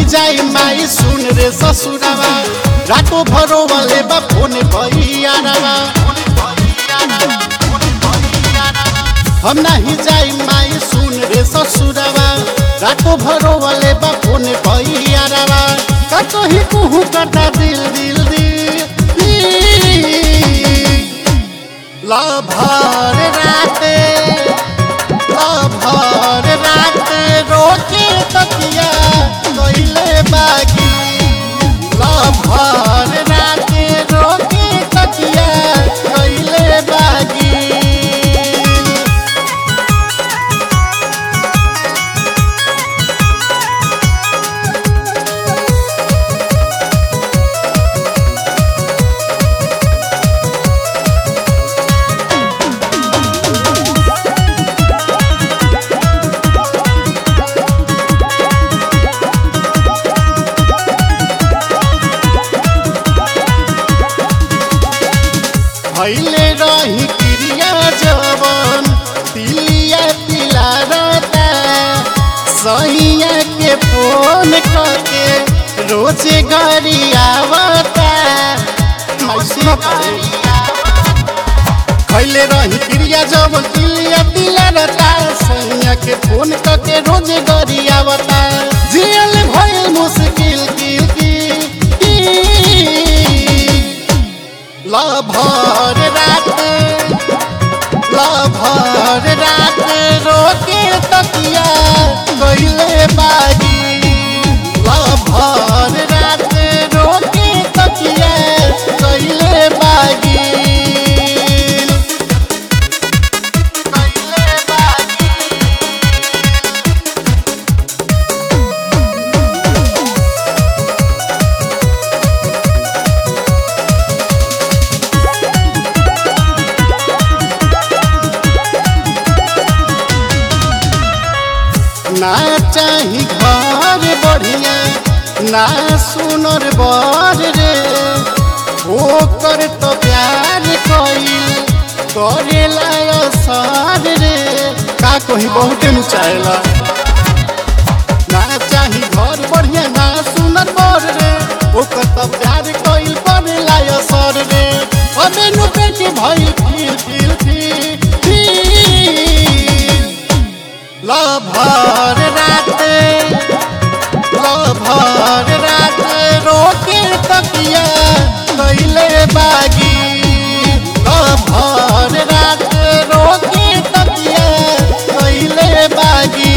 जाई माई सुन रे ससुरावा रातो भरो वाले बा फोन भैयारावा हम नहीं जाई माई सुन रे ससुरावा रातो भरो वाले बा फोन भैयारावा कतो ही कुहू करता दिल दिल दिल ला भर राते भर रात रोके तकिया गईले बागी भर रात रोके तकिया गईले बागी भैले रही क्रिया जवन तिलिया तिला रहता सैया के फोन करके रोजे गरी आवता खैले रही क्रिया जवन तिलिया तिला रहता सैया के फोन करके रोजे गरी आवता जियल भइल मुश्किल किल की लभर रात लभर रात रोके तकिया गईले बागी लभर रात रोके तकिया गईले बागी गईले बागी ना चाही घर बढ़िया ना सुनर बर रे ओकर तो प्यार कइल करेला असर रे का कही बहुते नु चाहेला ना चाही घर बढ़िया ना सुनर बर रे ओकर तो प्यार कइल करेला असर रे अबे नु पेट भइल फिर फिर फिर फिर लभर रात लभर रात रोके तकिया गईले बागी लभर रात रोके तकिया गईले बागी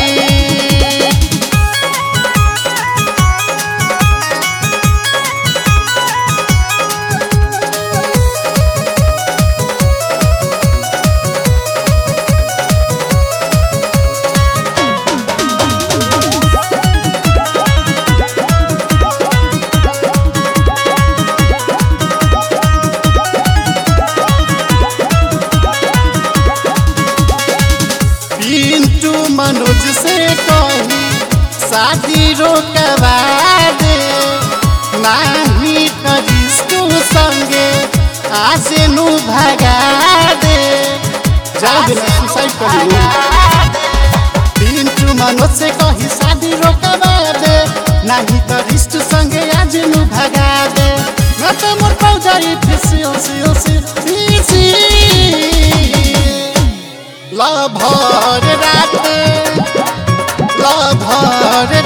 पिंटू मनोज से कही शादी रोकवा दे नाही करिस तू संगे आसे नु भगा दे जा देना सुसाइड कर लो पिंटू मनोज से कही शादी रोकवा दे नाही करिस तू संगे आज नु भगा दे न तो मोर पाउ जाई फिसी ओसी ओसी फिसी लभर रात लभर